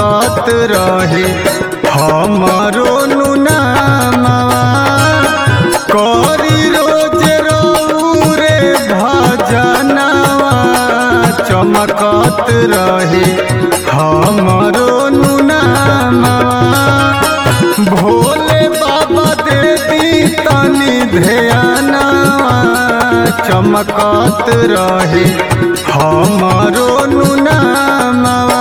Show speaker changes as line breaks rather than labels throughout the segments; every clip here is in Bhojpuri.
चमकत रहे हमरो नुनामा करी रोज रे भजनवा चमकत रहे हमरो नुनामा भोले बाबा दे दी तनी ध्यानवा चमकत रहे हमरो नुनामा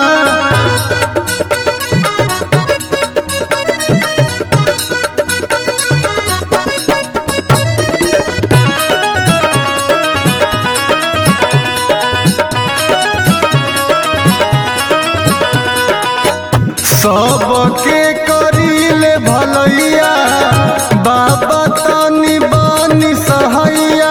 सबके करीले भलैया बाबा तनी बनी सहैया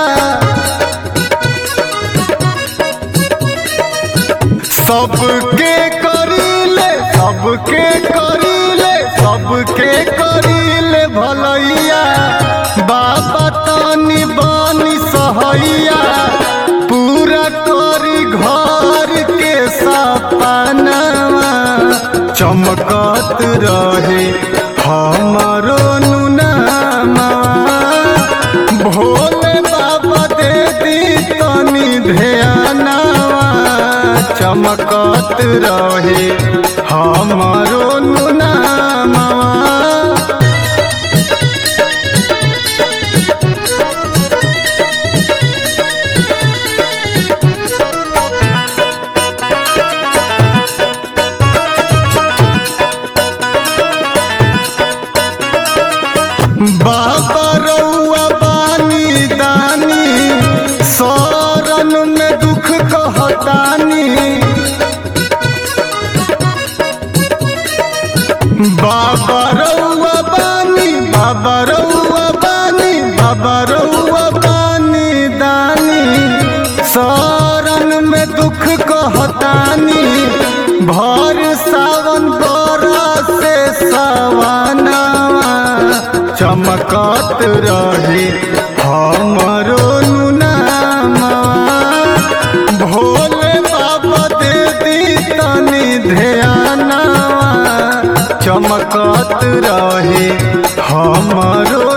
सबके करीले सबके करीले सबके करीले भलैया बाबा तनी बनी सहैया पूरा करी घर के सपनावा चमकत रहे हमरो नुनामा भोले बाबा दे दी तनी ध्यानवा चमकत रहे हमरो नुनामा बाबा रउआ बानी दानी शरण में दुख कहतानी बाबा रउआ बानी बाबा रउआ बानी बाबा रउआ बानी दानी शरण में दुख कहतानी भर सावन बरस से सवानवा चमकत रहे हमरो नुनामा भोले बाबा दे दी तनी ध्यानवा चमकत रहे हमरो